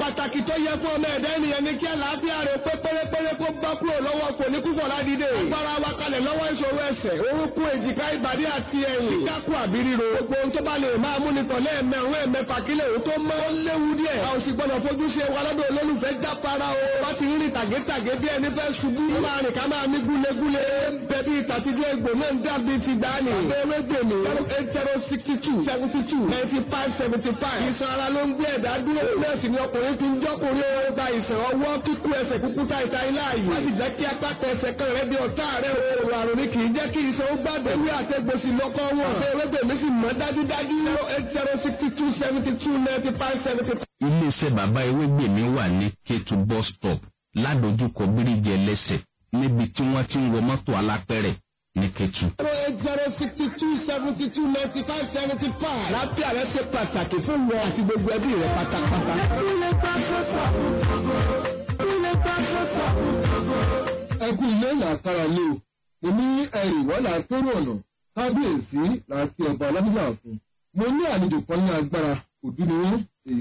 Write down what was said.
pàtàkì tó yẹ fún ọmọ ẹ̀dá ènìyàn ní kí àlàáfíà rẹ̀ pé pérépéré kó bọ́ kúrò lọ́wọ́ kò ní kúkọ̀ ládìde. agbára wa kalẹ̀ lọ́wọ́ ìṣòro ẹsẹ̀ orúnkún èjìká ìbàdí àti ẹ̀yìn. kíkákù àbí ríro. gbogbo ohun tó bá lè máa mú ni tọ̀lé ẹ̀mẹ̀rún ẹ̀mẹ̀fà kílẹ̀ òun tó mọ́. ó léwu díẹ̀. a ò sì gbọ́dọ̀ fojú ṣe wa lọ́dọ̀ olólùfẹ́ jápara o. wá ti rí tàgétàgé bí ẹni fẹ́ ṣubú. ó máa rìn ká máa mí gúlegúle. bẹ̀bí ìtàtijọ́ egbò náà ń dàbí ti gbani. abẹ́rẹ́ gbèmí. zero eight zero sixty two seventy two ninety five seventy five. ìsan ara ló ń gbé ẹ̀dá dúró. nọ́ọ̀sì ni ọkùnrin fi ń jọ́kùnrin ó gba ìsàn ọwọ́ kíkú ẹsẹ̀ kúkú ta ìta ilé ààyè. wọ́n sì jẹ́ kí apá ẹsẹ̀ kan rẹ̀ di ọ̀tá rẹ̀ o. àrùn ni kì í jẹ́ kí ìsan ó gbàgbé. ewé àtẹ̀gbòsì lọ́kọ́ wọn. ṣé ewébèmí sì mọ́ dájúdájú. zero eight zero sixty two seventy two ninety five seventy two. iléeṣẹ́ bàbá ewégbèmí wà ní kétu bus stop ládojúkọ bíríjì ẹlẹ́sẹ̀ níbi tí wọ́n ti ń wọ mọ́tò alápẹ̀rẹ̀ ní kétu. zero eight zero sixty two seventy two ninety five seventy five. lápẹ́ rẹ̀ ṣe pàtàkì fún wọn àti gbogbo ẹbí rẹ̀ pátápátá. ẹkú ilé làkàrà lé o èmi ẹrì wọ́n là tóró ọ̀nà kábíyèsí láti ọba ọlọ́dúnrún àfún mo ní àlejò kan ní agbára òdú ni wọ́n